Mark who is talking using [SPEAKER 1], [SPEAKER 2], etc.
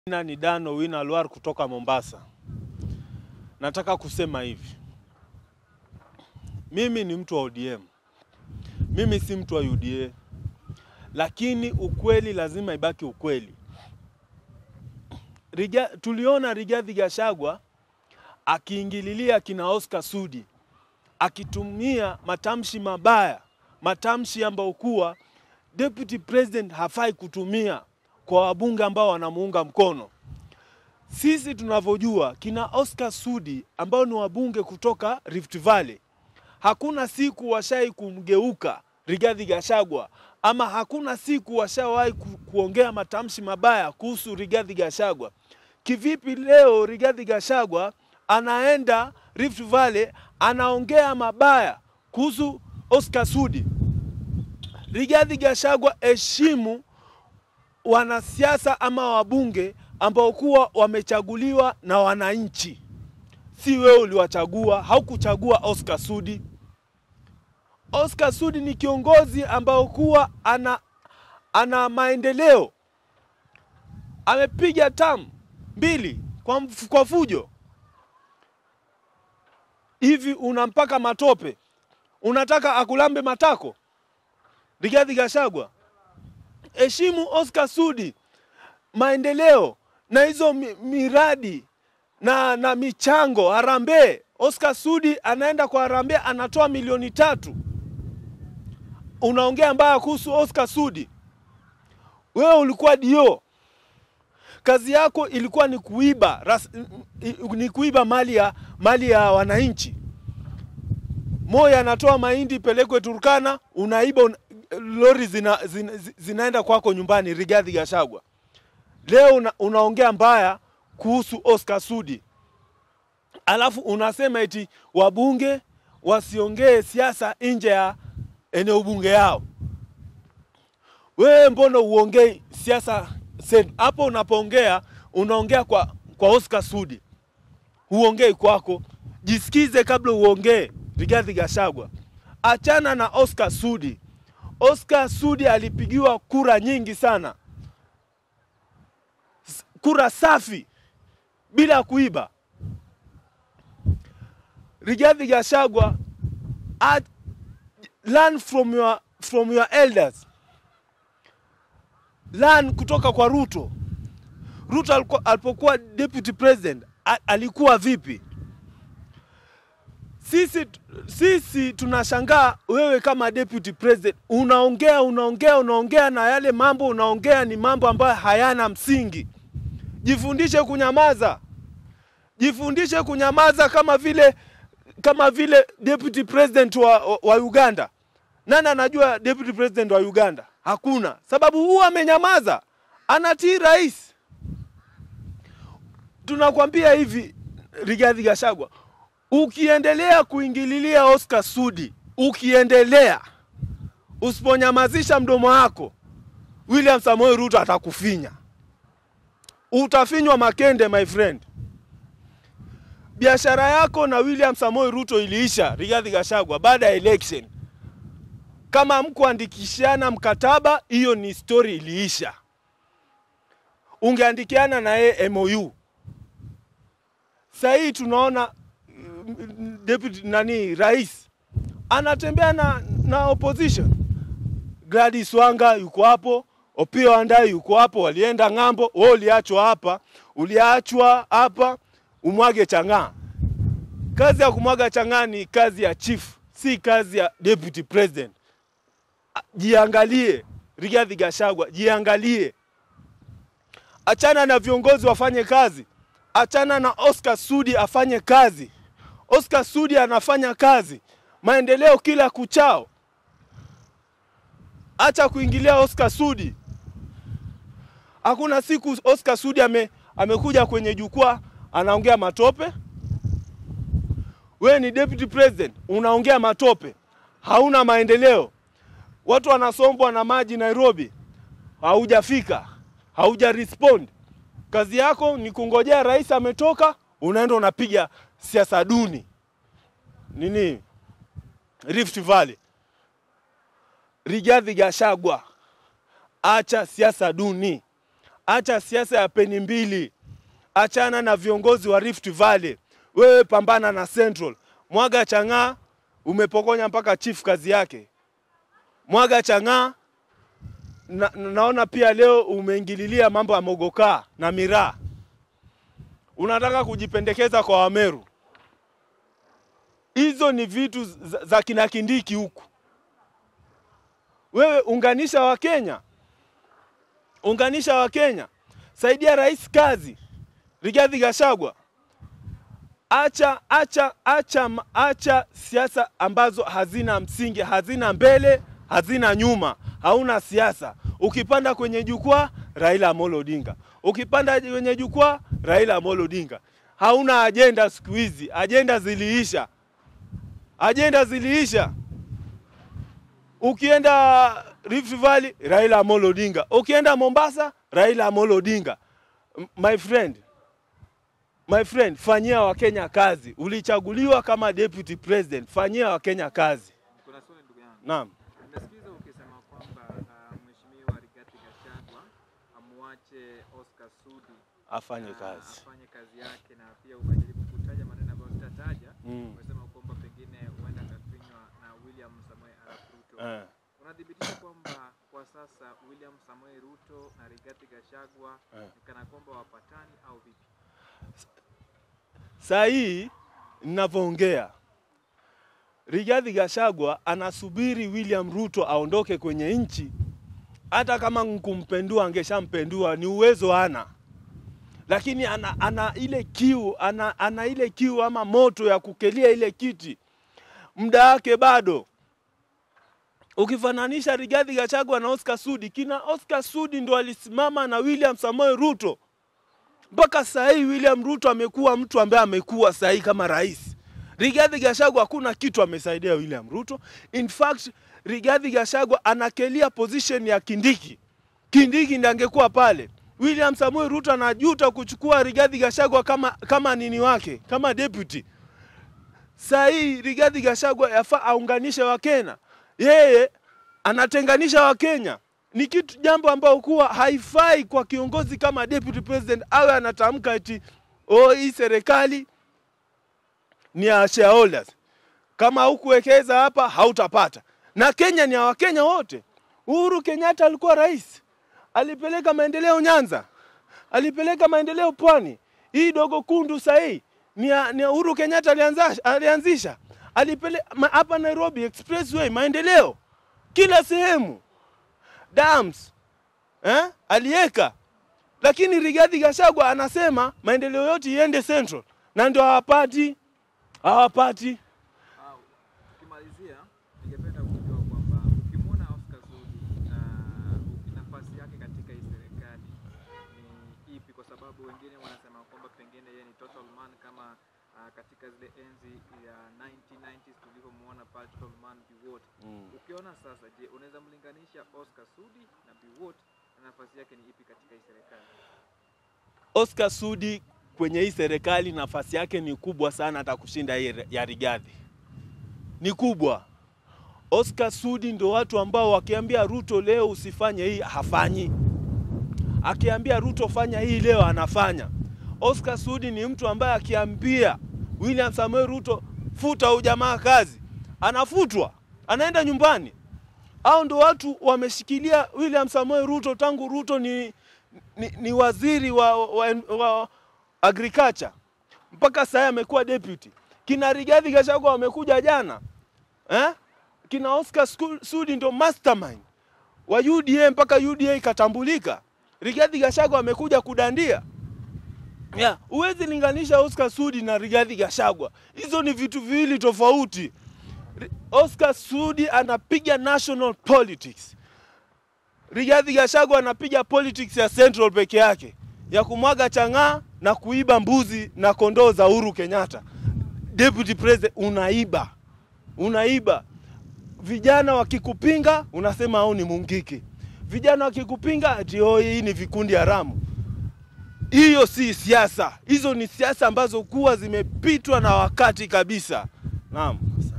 [SPEAKER 1] Jina ni Dan Owino Alwar kutoka Mombasa. Nataka kusema hivi, mimi ni mtu wa ODM, mimi si mtu wa UDA, lakini ukweli lazima ibaki ukweli. Riga, tuliona Rigathi Gachagua akiingililia kina Oscar Sudi akitumia matamshi mabaya, matamshi ambayo kuwa deputy president hafai kutumia kwa wabunge ambao wanamuunga mkono. Sisi tunavyojua kina Oscar Sudi ambao ni wabunge kutoka Rift Valley, hakuna siku washai kumgeuka Rigathi Gachagua ama hakuna siku washawahi ku, kuongea matamshi mabaya kuhusu Rigathi Gachagua. Kivipi leo Rigathi Gachagua anaenda Rift Valley anaongea mabaya kuhusu Oscar Sudi? Rigathi Gachagua, heshimu wanasiasa ama wabunge ambao kuwa wamechaguliwa na wananchi, si wewe uliwachagua. Haukuchagua Oscar Sudi. Oscar Sudi ni kiongozi ambao kuwa ana, ana maendeleo, amepiga tam mbili kwa, mf- kwa fujo hivi, unampaka matope, unataka akulambe matako Rigathi Gachagua? heshimu Oscar Sudi, maendeleo na hizo mi- miradi na, na michango harambee. Oscar Sudi anaenda kwa harambee anatoa milioni tatu, unaongea mbaya kuhusu Oscar Sudi. Wewe ulikuwa dio, kazi yako ilikuwa ni kuiba ras, ni kuiba mali ya, mali ya wananchi. Moi anatoa mahindi pelekwe Turkana, unaiba una, lori zina, zina, zinaenda kwako nyumbani. Rigathi Gachagua leo una, unaongea mbaya kuhusu Oscar Sudi, alafu unasema eti wabunge wasiongee siasa nje ya eneo bunge yao. Wewe mbona uongei siasa sen- hapo? Unapoongea unaongea kwa, kwa Oscar Sudi, huongei kwako. Jisikize kabla uongee. Rigathi Gachagua, achana na Oscar Sudi. Oscar Sudi alipigiwa kura nyingi sana, S- kura safi bila kuiba. Rigathi Gachagua, at- learn from your, from your elders, learn kutoka kwa Ruto. Ruto alikuwa- alipokuwa deputy president a- alikuwa vipi? Sisi, sisi tunashangaa wewe kama deputy president unaongea unaongea unaongea na yale mambo unaongea ni mambo ambayo hayana msingi. Jifundishe kunyamaza, jifundishe kunyamaza kama vile kama vile deputy president wa, wa, wa Uganda. Nani anajua deputy president wa Uganda? Hakuna, sababu huwa amenyamaza, anatii rais. Tunakwambia hivi, Rigathi Gachagua, ukiendelea kuingililia Oscar Sudi, ukiendelea usiponyamazisha mdomo wako, William Samoei Ruto atakufinya, utafinywa makende, my friend. Biashara yako na William Samoei Ruto iliisha, Rigathi Gachagua, baada ya election. Kama mkuandikishana mkataba, hiyo ni story iliisha. Ungeandikiana na yeye MOU. Sasa hii tunaona mm, deputy nani rais anatembea na, na opposition. Gladys Wanga yuko hapo, Opiyo Wandayi yuko hapo, walienda ng'ambo. Wewe uliachwa hapa, uliachwa hapa umwage chang'aa. Kazi ya kumwaga chang'aa ni kazi ya chief, si kazi ya deputy president. A- Jiangalie Rigathi Gachagua, jiangalie. Achana na viongozi wafanye kazi, achana na Oscar Sudi afanye kazi. Oscar Sudi anafanya kazi, maendeleo kila kuchao. Acha kuingilia Oscar Sudi. Hakuna siku Oscar Sudi ame, amekuja kwenye jukwaa anaongea matope. Wewe ni deputy president, unaongea matope, hauna maendeleo. Watu wanasombwa na maji Nairobi, haujafika, hauja respond. Kazi yako ni kungojea rais ametoka, unaenda unapiga siasa duni nini Rift Valley. Rigathi Gachagua, acha siasa duni, acha siasa ya peni mbili, achana na viongozi wa Rift Valley. Wewe pambana na Central. Mwaga Chang'aa umepokonya mpaka chief kazi yake. Mwaga Chang'aa na, naona pia leo umeingililia mambo ya mogokaa na miraa. Unataka kujipendekeza kwa Wameru. Hizo ni vitu za, za kina Kindiki huku. Wewe unganisha Wakenya, unganisha Wakenya, saidia rais kazi. Rigathi Gachagua, acha acha acha acha siasa ambazo hazina msingi, hazina mbele, hazina nyuma, hauna siasa. Ukipanda kwenye jukwaa Raila Amolo Odinga, ukipanda kwenye jukwaa Raila Amolo Odinga. Hauna ajenda siku hizi, ajenda ziliisha, ajenda ziliisha. Ukienda Rift Valley Raila Amolo Odinga, ukienda Mombasa Raila Amolo Odinga. M- My friend, my friend, fanyia Wakenya kazi. Ulichaguliwa kama deputy president, fanyia Wakenya kazi.
[SPEAKER 2] Kuna swali ndugu yangu.
[SPEAKER 1] Naam.
[SPEAKER 2] Nimesikiza ukisema kwamba uh, Mheshimiwa Rigathi Gachagua amuache Oscar Sudi
[SPEAKER 1] Afanye
[SPEAKER 2] na
[SPEAKER 1] kazi.
[SPEAKER 2] afanye kazi yake, na pia ukajaribu kutaja maneno ambayo sitataja.
[SPEAKER 1] Mm.
[SPEAKER 2] Umesema kwamba pengine huenda akafinywa na William Samoei Arap Ruto.
[SPEAKER 1] Eh.
[SPEAKER 2] Unathibitisha kwamba kwa sasa William Samoei Ruto na Rigathi Gachagua
[SPEAKER 1] Eh.
[SPEAKER 2] ni kana kwamba wapatani au vipi?
[SPEAKER 1] Saa hii ninavyoongea, Rigathi Gachagua anasubiri William Ruto aondoke kwenye nchi. Hata kama nkumpendua angeshampendua, ni uwezo ana, lakini ana, ana ile kiu ana, ana ile kiu ama moto ya kukelia ile kiti, muda wake bado. Ukifananisha Rigathi Gachagua na Oscar Sudi, kina Oscar Sudi ndo alisimama na William Samoei Ruto mpaka saa hii William Ruto amekuwa mtu ambaye amekuwa saa hii kama rais. Rigathi Gachagua hakuna kitu amesaidia William Ruto. In fact, Rigathi Gachagua anakelia position ya Kindiki. Kindiki ndiye angekuwa pale. William Samuel Ruto anajuta kuchukua Rigathi Gachagua kama kama nini wake, kama deputy. Saa hii Rigathi Gachagua yafaa aunganishe Wakenya. Yeye anatenganisha Wakenya. Ni kitu jambo ambao kuwa haifai kwa kiongozi kama deputy president awe anatamka eti oh, hii serikali ni ya shareholders. Kama hukuwekeza hapa hautapata. Na Kenya ni ya Wakenya wote. Uhuru Kenyatta alikuwa rais, alipeleka maendeleo Nyanza, alipeleka maendeleo Pwani. Hii dogo kundu sahii ni ya, ni ya Uhuru Kenyatta alianzisha, alianzisha. Alipele, ma, hapa Nairobi expressway maendeleo kila sehemu dams eh, aliweka, lakini Rigathi Gachagua anasema maendeleo yote iende Central na ndio hawapati hawapati.
[SPEAKER 2] Ah, Ukimalizia, ningependa kujua kwamba ukimwona Oscar Sudi na nafasi yake katika hii serikali ni ipi? Kwa sababu wengine wanasema kwamba pengine yeye ni total man kama ah, katika zile enzi ya 1990s tulivyomwona pale total man Biwott. Ukiona sasa, je, unaweza mlinganisha Oscar Sudi na Biwott na nafasi yake ni ipi katika hii serikali?
[SPEAKER 1] Oscar Sudi kwenye hii serikali nafasi yake ni kubwa sana, hata kushinda hii ya Rigathi ni kubwa. Oscar Sudi ndio watu ambao wakiambia Ruto leo usifanye hii hafanyi, akiambia Ruto fanya hii leo anafanya. Oscar Sudi ni mtu ambaye akiambia William Samuel Ruto futa huyu jamaa kazi, anafutwa, anaenda nyumbani. Hao ndo watu wameshikilia William Samuel Ruto tangu Ruto ni, ni, ni waziri wa, wa, wa agriculture mpaka sasa amekuwa deputy. Kina Rigathi Gachagua wamekuja jana eh? Kina Oscar Sku- Sudi ndo mastermind wa UDA mpaka UDA ikatambulika. Rigathi Gachagua amekuja kudandia. Yeah, huwezi linganisha Oscar Sudi na Rigathi Gachagua. Hizo ni vitu viwili tofauti. Ri- Oscar Sudi anapiga national politics. Rigathi Gachagua anapiga politics ya Central peke yake ya kumwaga chang'aa na kuiba mbuzi na kondoo za Uhuru Kenyatta. Deputy President, unaiba, unaiba. Vijana wakikupinga unasema au ni mungiki. Vijana wakikupinga ati oh, hii ni vikundi haramu. Hiyo si siasa, hizo ni siasa ambazo kuwa zimepitwa na wakati kabisa. Naam.